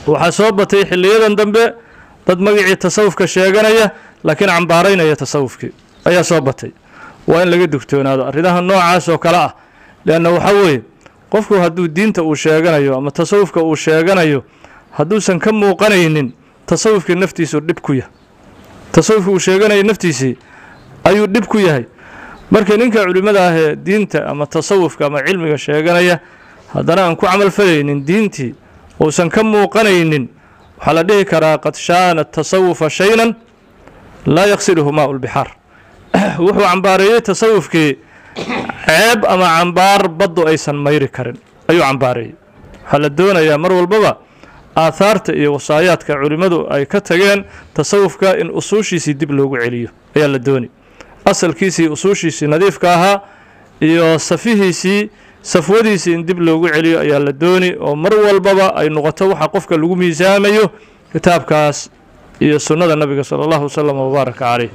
waxaa soo batay xilliyadan dambe dad magacii tasawufka sheeganaya laakiin cambaaraynaya tasawufkii ayaa soo batay waa in laga digtoonaado arrimaha noocaas oo kale ah leanna waxaa weeye qofku hadduu diinta uu sheeganayo ama tasawufka uu sheeganayo hadduusan ka muuqanaynin tasawufkii naftiisu dhib ku yahay tasawufkii uu sheeganayo naftiisii ayuu dhib ku yahay marka ninka culimmada ah ee diinta ama tasawufka ama cilmiga sheeganaya haddana aan ku camalfalaynin diintii uusan ka muuqanaynin waxaa la dhihi karaa qad shaana tasawufa shaynan laa yaqsiluhu maau lbixaar wuxuu cambaareeyey tasawufkii ceeb ama cambaar baddu aysan mayri karin ayuu cambaareeyey waxaa la doonayaa mar walbaba aathaarta iyo wasaayaadka culimmadu ay ka tageen tasawufka in usuushiisii dib loogu celiyo ayaa la dooni asalkiisii usuushiisii nadiifka ahaa iyo safihiisii safwadiisii in dib loogu celiyo ayaa la dooni oo mar walbaba ay noqoto waxa qofka lagu miisaamayo kitaabkaas iyo sunnada nabiga sala allahu wasalam wabaaraka caleyh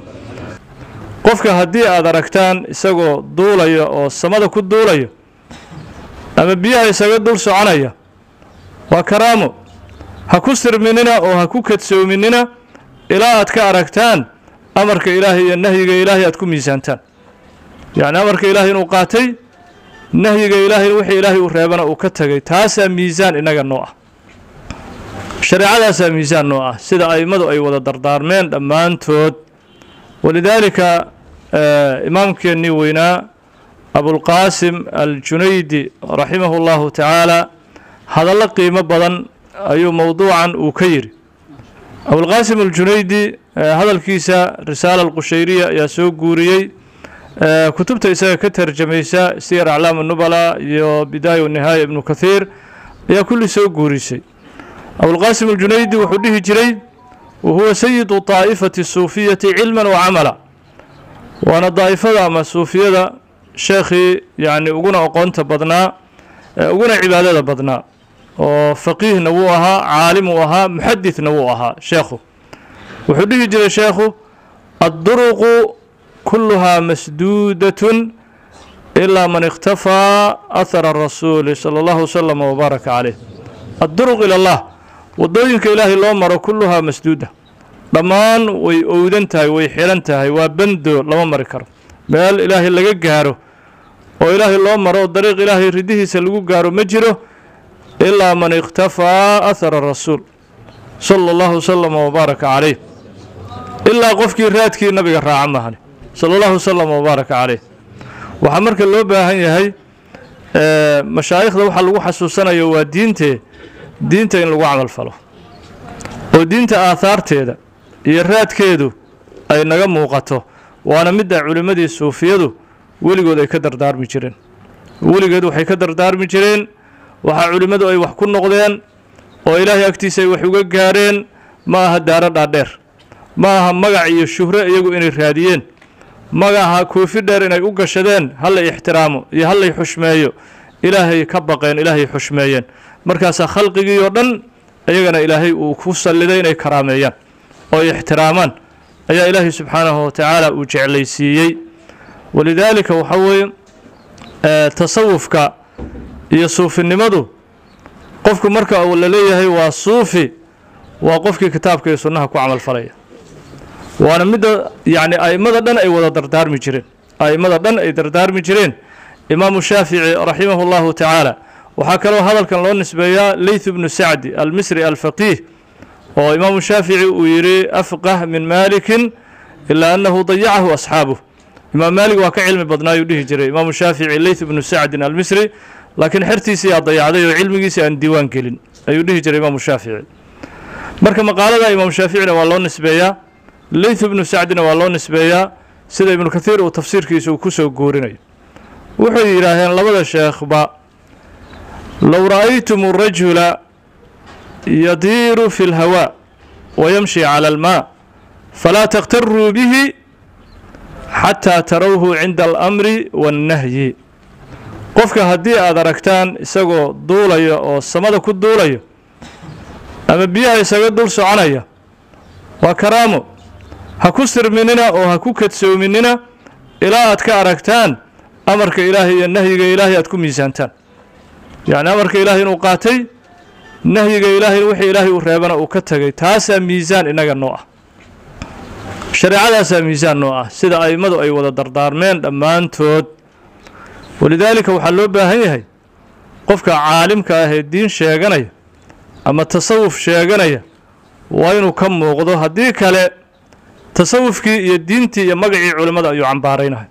qofka haddii aad aragtaan isagoo duulaya oo samada ku duulaya ama biyaha isaga dul soconaya waa karaamo ha ku sirminina oo ha ku kadsoominina ilaa aad ka aragtaan amarka ilaahay iyo nahyiga ilaahay aad ku miisaantaan yacni amarka ilaahay inuu qaatay nahyiga ilaahay wixii ilaahay uu reebana uu ka tegay taasaa miisaan innaga noo ah shareecadaasaa miisaan noo ah sida a'immadu ay wada dardaarmeen dhammaantood walidaalika imaamkeennii weynaa abulqaasim aljunaydi raximahu llahu tacaala hadallo qiimo badan ayuu mowduucan uu ka yidhi abulqaasim aljunaydi hadalkiisa risaala alqushayriya ayaa soo guuriyey kutubta isaga ka tarjamaysa siyar aclaam nubala iyo bidaaya wanihaaya ibnu kathiir ayaa kulli soo guurisay abulqaasim aljunaydi wuxuu dhihi jiray wahuwa sayidu taa'ifati suufiyati cilman wa camala waana daa'ifada ama suufiyada sheekhii yacni uguna aqoonta badnaa uguna cibaadada badnaa oo faqiihna wuu ahaa caalim uu ahaa muxadithna wuu ahaa sheekhu wuxuu dhihi jiray sheekhu adduruqu kulluhaa masduudatun ilaa man ikhtafaa ahara arasuuli sala allahu wasalam wabaaraka caleyh adduruq ila allah waddooyinka ilaahay loo maro kulluhaa masduuda dhammaan way owdan tahay way xihan tahay waa bando lama mari karo meel ilaahay laga gaaro oo ilaahay loo maro oo dariiq ilaahay ridihiisa lagu gaaro ma jiro ilaa man ikhtafaa ahara rasuul sala allahu wasalam wabaaraka caleyh ilaa qofkii raadkii nabiga raaca mahani sala allahu wasalam wabaaraka caleyh waxaa marka loo baahan yahay mashaayikhda waxaa lagu xasuusanayo waa diintee diinta in lagu camal falo oo diinta aahaarteeda iyo raadkeedu ay naga muuqato waana midda culimmadii suufiyadu weligood ay ka dardaarmi jireen weligeed waxay ka dardaarmi jireen waxaa culimmadu ay wax ku noqdeen oo ilaahay agtiisa ay wax uga gaareen ma aha daaro dhaadheer ma aha magac iyo shuhro iyagu inay raadiyeen magaha koofi dheer inay u gashadeen hallay ixtiraamo iyo hallay xushmeeyo ilaahay ka baqeen ilaahay xushmeeyeen markaasaa khalqigii oo dhan iyagana ilaahay uu ku salliday inay karaameeyaan oo ay ixtiraamaan ayaa ilaahay subxaanahu watacaala uu jeclaysiiyey walidaalika waxaa weeye tasawufka iyo suufinimadu qofku marka uu la leeyahay waa suufi waa qofkii kitaabka iyo sunnaha ku camal falaya waana midda yacni a'immada dhan ay wada dardaarmi jireen a'immada dhan ay dardaarmi jireen imaamu shaafici raximahu llahu tacaala waxaa kaloo hadalkan loo nisbeeyaa leyth bnu sacdi almisri alfaqiih oo imaamu shaafici uu yidhi afqah min maalikin ilaa annahu dayacahu asxaabuh imaam maalig waa ka cilmi badnaayuu dhihi jiray imaamu shaafici leyth bnu sacdin almisri laakiin xertiisii aa dayacday oo cilmigiisii aan diiwaan gelin ayuu dhihi jiray imaamu shaafici marka maqaalada imaamu shaaficina waa loo nisbeeyaa leyth bnu sacdina waa loo nisbeeyaa sida ibnu kathiir uu tafsiirkiisa uu ku soo guurinayo wuxuu yidhaaheen labada sheekhba low ra'aytum rajula yadiiru fi اlhawaa wayamshi calى almaa falaa takhtaruu bihi xataa tarawhu cinda alamri waاnnahyi qofka haddii aad aragtaan isagoo duulaya oo samada ku duulaya ama biyaha isaga dul soconaya waa karaamo ha ku sirminina oo ha ku kadsoominina ilaa aad ka aragtaan amarka ilaahay iyo nahyiga ilaahay aad ku miisaantaan yacni amarka ilaahay inuu qaatay nahyiga ilaahay wixii ilaahay uu reebana uu ka tegay taasaa miisaan innaga noo ah shareecadaasaa miisaan noo ah sida a'immadu ay wada dardaarmeen dhammaantood walidaalika waxaa loo baahan yahay qofka caalimka ah ee diin sheeganaya ama tasawuf sheeganaya waa inuu ka muuqdo haddii kale tasawufkii iyo diintii iyo magacii culimmada ayuu cambaaraynaya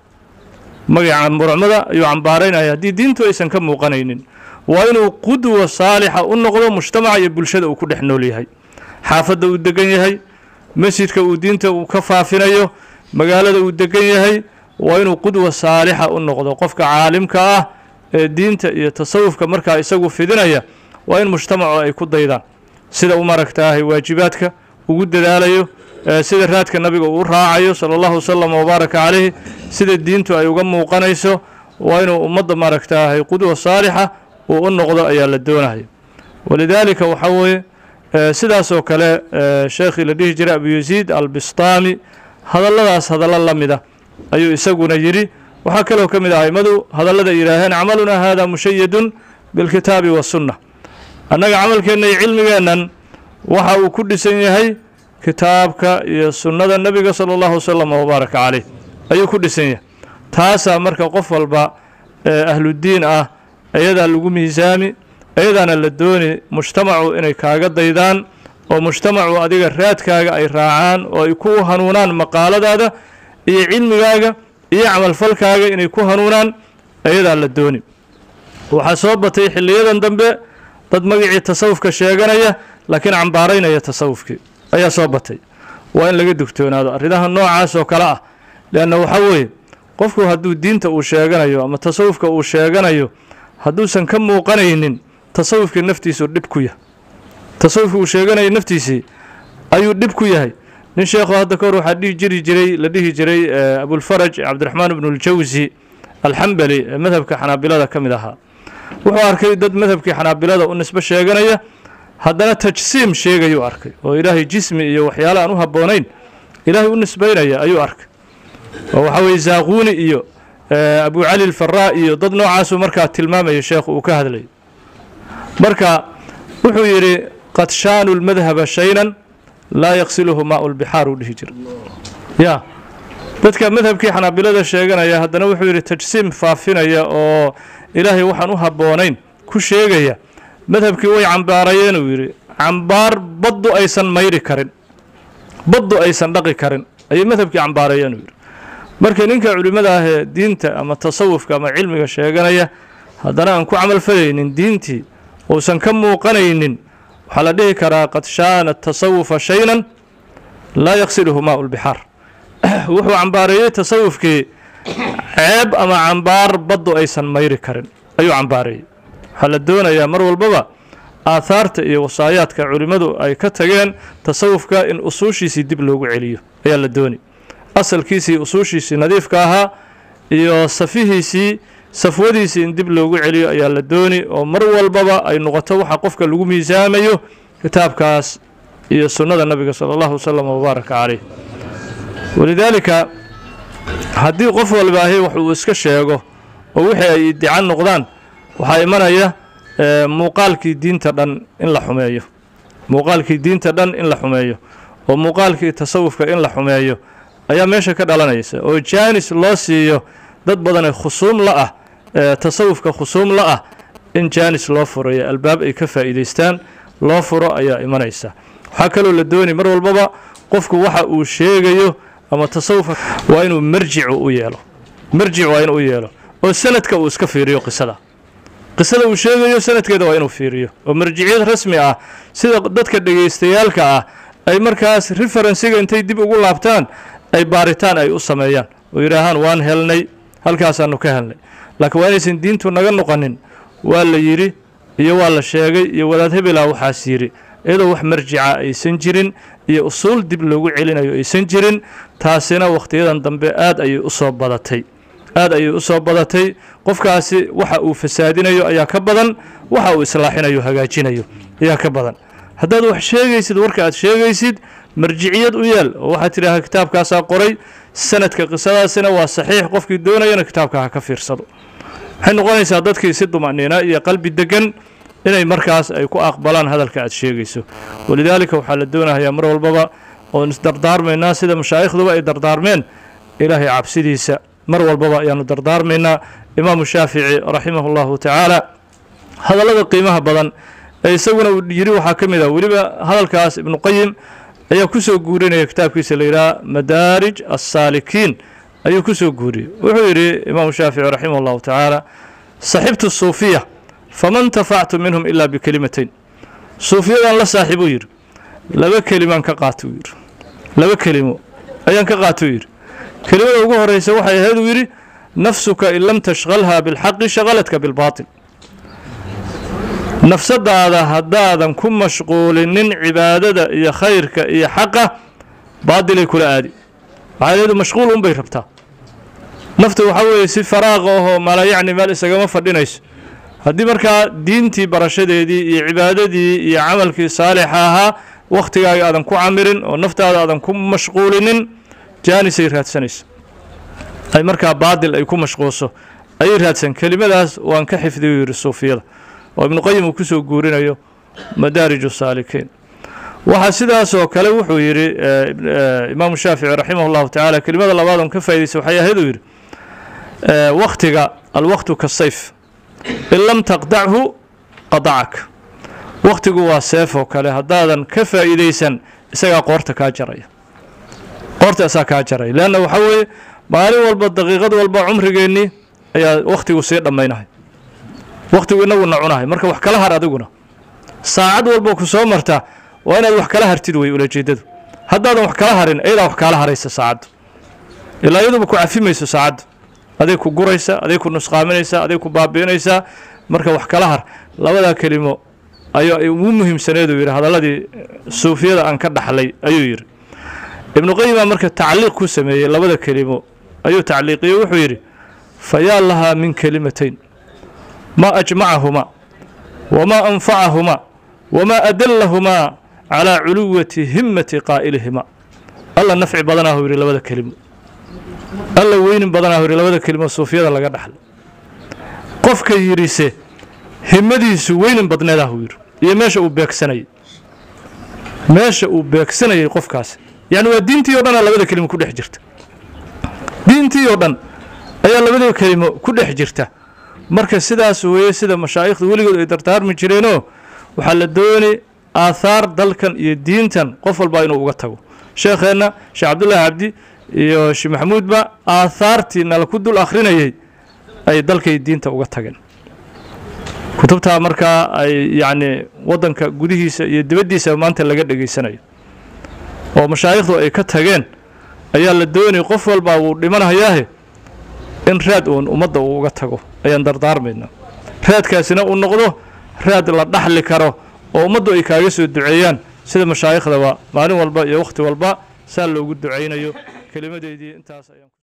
magaca culimmada ayuu cambaaraynaya haddii diintu aysan ka muuqanaynin waa inuu qudwa saalixa u noqdo mujtamaca iyo bulshada uu ku dhex nool yahay xaafadda uu degan yahay masjidka uu diinta uu ka faafinayo magaalada uu degan yahay waa inuu qudwa saalixa u noqdo qofka caalimka ah ee diinta iyo tasawufka markaa isagu fidinaya waa in mujtamacu ay ku daydaan sida u maragtaahay waajibaadka ugu dadaalayo sida raadka nabiga uu raacayo sala allahu wasalam wabaaraka calayhi sida diintu ay uga muuqanayso waa inuu ummadda maaragtaahay qudwa saalixa uu u noqdo ayaa la doonaya walidaalika waxaa weeye sidaasoo kale sheekhii la dhihi jiray abu yaziid albistaami hadalladaas hadallo la mida ayuu isaguna yidhi waxaa kaloo ka mid ah aimadu hadallada yidhaaheen camalunaa hada mushayadun bilkitaabi wasunna annaga camalkeenna iyo cilmigeennan waxa uu ku dhisan yahay kitaabka iyo sunnada nebiga sala allahu wasalam wabaaraka caleyh ayuu ku dhisan yahay taasaa marka qof walba ahludiin ah ayadaa lagu miisaami ayadaana la dooni mujtamacu inay kaaga daydaan oo mujtamacu adiga raadkaaga ay raacaan oo ay ku hanuunaan maqaaladaada iyo cilmigaaga iyo camalfalkaaga inay ku hanuunaan ayadaa la dooni waxaa soo batay xilliyadan dambe dad magacii tasawufka sheeganaya laakiin cambaaraynaya tasawufkii ayaa soo batay waa in laga dugtoonaado arrimaha noocaas oo kale ah leanna waxaa weeye qofku hadduu diinta uu sheeganayo ama tasawufka uu sheeganayo hadduusan ka muuqanaynin tasawufkii naftiisu dhib ku yahay tasawufkii uu sheeganaya naftiisii ayuu dhib ku yahay nin sheekhu hadda ka hor waxaa dhihi jiri jiray la dhihi jiray abulfaraj cabdiraxmaan ibnuljawsi alxambali ee madhabka xanaabilada ka mid ahaa wuxuu arkay dad madhabkii xanaabilada u nisbo sheeganaya haddana tajsiim sheegayuu arkay oo ilaahay jismi iyo waxyaale aan u habboonayn ilaahay u nisbaynaya ayuu arkay oo waxaa weye zaaquuni iyo abu cali alfaraa iyo dad noocaasuu markaa tilmaamaya sheekhu uu ka hadlayay marka wuxuu yidhi qad shaanu lmadhaba shaynan laa yaqsiluhu maau lbixaar uu dhihi jira ya dadka madhabkii xanaabilada sheeganaya haddana wuxuu yidhi tajsiim faafinaya oo ilaahay waxaan u habboonayn ku sheegaya madhabkii way cambaarayeen uu yidhi cambaar baddu aysan mayri karin baddu aysan dhaqi karin ayay madhabkii cambaarayeen uu yidhi marka ninka culimmada ah ee diinta ama tasawufka ama cilmiga sheeganaya haddana aan ku camalfalaynin diintii uusan ka muuqanaynin waxaa la dhihi karaa qad shaana tasawufa shaynan laa yaqsiluhu maau lbixaar wuxuu cambaareeyey tasawufkii ceeb ama cambaar baddu aysan mayri karin ayuu cambaareeyey waxaa la doonayaa mar walbaba aathaarta iyo wasaayaadka culimmadu ay ka tageen tasawufka in usuushiisii dib loogu celiyo ayaa la dooni asalkiisii usuushiisii nadiifka ahaa iyo safihiisii safwadiisii in dib loogu celiyo ayaa la dooni oo mar walbaba ay noqoto waxa qofka lagu miisaamayo kitaabkaas iyo sunnada nabiga sala allahu wasalam wabaaraka caleyh walidaalika haddii qof walbaahi wax uu iska sheego oo wixii ay iddican noqdaan waxaa imanaya muuqaalkii diinta dhan in la xumeeyo muuqaalkii diinta dhan in la xumeeyo oo muuqaalkii tasawufka in la xumeeyo ayaa meesha ka dhalanaysa oo jaanis loo siiyo dad badanee khusuum la ah tasawufka khusuum la ah in jaanis loo furayo albaab ay ka faa'iidaystaan loo furo ayaa imanaysa waxaa kaloo la dooni mar walbaba qofku waxa uu sheegayo ama tasawufka waa inuu marjicu u yeelo marjic waa inuu u yeelo oo sanadka uu iska fiiriyo qisada qisada uu sheegayo sanadkeeda waa inuu fiiriyo oo marjiciyad rasmi ah sida dadka dhegaystayaalka ah ay markaas referensiga intay dib ugu laabtaan ay baaritaan ay u sameeyaan oo yidhaahaan waan helnay halkaasaanu ka helnay laakiin waa inaysan diintu naga noqonin waa la yidhi iyo waa la sheegay iyo wadaad hebelaa waxaas yidhi iyadoo wax marjica aysan jirin iyo usuul dib loogu celinayo aysan jirin taasina wakhtiyadan dambe aad ayay u soo badatay aad ayay u soo badatay qofkaasi waxa uu fasaadinayo ayaa ka badan waxa uu islaaxinayo hagaajinayo ayaa ka badan haddaad wax sheegaysid warka aad sheegaysid marjiciyad u yeel oo waxaad tidhaaha kitaabkaasaa qoray sanadka qisadaasina waa saxiix qofkii doonayana kitaabka ha ka fiirsado waxay noqonaysaa dadkii si dumaniina iyo qalbi degan inay markaas ay ku aqbalaan hadalka aad sheegayso walidaalika waxaa la doonayaa mar walbaba oon isdardaarmaynaa sida mashaa'ikhduba ay dardaarmeen ilaahay cabsidiisa mar walbaba ayaanu dardaarmaynaa imaamu shaafici raximahu llahu tacaala hadallada qiimaha badan ee isaguna uu yidhi waxaa ka mid ah weliba hadalkaas ibnu qayim ayaa ku soo guurinaya kitaabkiisa la yidhaha madaarij assaalikiin ayuu ku soo guuriyey wuxuu yidhi imaamu shaafici raximah llahu tacaala saxibtu suufiya fama intafactu minhum ilaa bikelimatayn suufiyadan la saaxiibuu yidhi laba kelimaan ka qaatou yidhi laba kelimo ayaan ka qaatou yidhi kelimada ugu horeysa waxay ahayd uu yidhi nafsuka in lam tashqalha bilxaqi shaqaladka bilbaatil nafsadaada haddaadan ku mashquulinin cibaadada iyo khayrka iyo xaqa baadilay kula aadi waxaa leedu mashquul unbay rabtaa naftu waxaa weeye si faraaqa ahoo mala yacni meel isagama fadhinayso haddii markaa diintii barashadeedii iyo cibaadadii iyo camalkii saalixa ahaa wakhtigaaga aadan ku camirin oo naftaada aadan ku mashquulinin jaanisay raadsanayso ay markaa baadil ay ku mashquulso ayay raadsan kelimadaas waan ka xifdiyu yidhi suufiyada oo ibnu qayim uu ku soo guurinayo madaarij saalikiin waxaa sidaasoo kale wuxuu yidhi imaamu shaafici raximah llahu tacaala kelimada labaad oon ka faa'idaysay waxay ahayd uu yidhi wakhtiga alwaqtu kasayf in lam taqdachu qadacak wakhtigu waa seef oo kale haddaadan ka faa'iidaysan isagaa qoorta kaa jaraya qoorta asaa kaa jaraya leanna waxaa weeye maalin walba daqiiqad walba cumrigeennii ayaa wakhtigu sii dhammaynahay wakhtigu inaguna cunahay marka wax kala har adiguna saacad walba ku soo marta waa inaad wax kala hartid wey ulajeedadu haddaadan wax kala harin ayadaa wax kaala haraysa saacaddu ilaa iyaduba ku cafimayso saacaddu aday ku guraysa aday ku nusqaaminaysaa aday ku baabi'inaysaa marka wax kala har labadaa kelimo ayaa ugu muhiimsaneeduu yidhi hadalladii suufiyada aan ka dhaxlay ayuu yidhi ibnu qayimaa marka tacliiq ku sameeyey labada kelimo ayuu tacliiqiyey wuxuu yidhi fayaa lahaa min kelimatayn ma ajmacahumaa wamaa anfacahumaa wamaa adallahumaa calaa culuwati himmati qaa'ilihima alla nafci badanaahu yidhi labada kelimo alla weynin badanaahu yidhi labada kelimo suufiyada laga dhaxlay qofka yidhise himmadiisu weynin badneedahu yidhi iyo meesha uu beegsanayay meesha uu beegsanayay qofkaasi yacni waa diintii o dhanaa labada kelimo ku dhex jirta diintii oo dhan ayaa labada kelimo ku dhex jirta marka sidaas weeye sida mashaa'ikhdu weligood ay dardaarmi jireenoo waxaa la doonay aathaar dalkan iyo diintan qof walbaa inuu uga tago sheekheenna sheekh cabdullaahi cabdi iyo sheekh maxamuudba aathaartii nala ku dul akhrinayay ay dalkay diinta uga tageen kutubtaa markaa ay yacni waddanka gudihiisa iyo dibaddiisa maanta laga dhegaysanayo oo mashaayikhdu ay ka tageen ayaa la doonay qof walbaa wuu dhimanayaahe in raad uun ummadda uu uga tago ayaan dardaarmayna raadkaasina uu noqdo raad la dhaxli karo oo ummaddu ay kaaga soo duceeyaan sida mashaayikhdaba maalin walba iyo wakhti walba saa loogu ducaynayo kelimadeydii intaas ayaan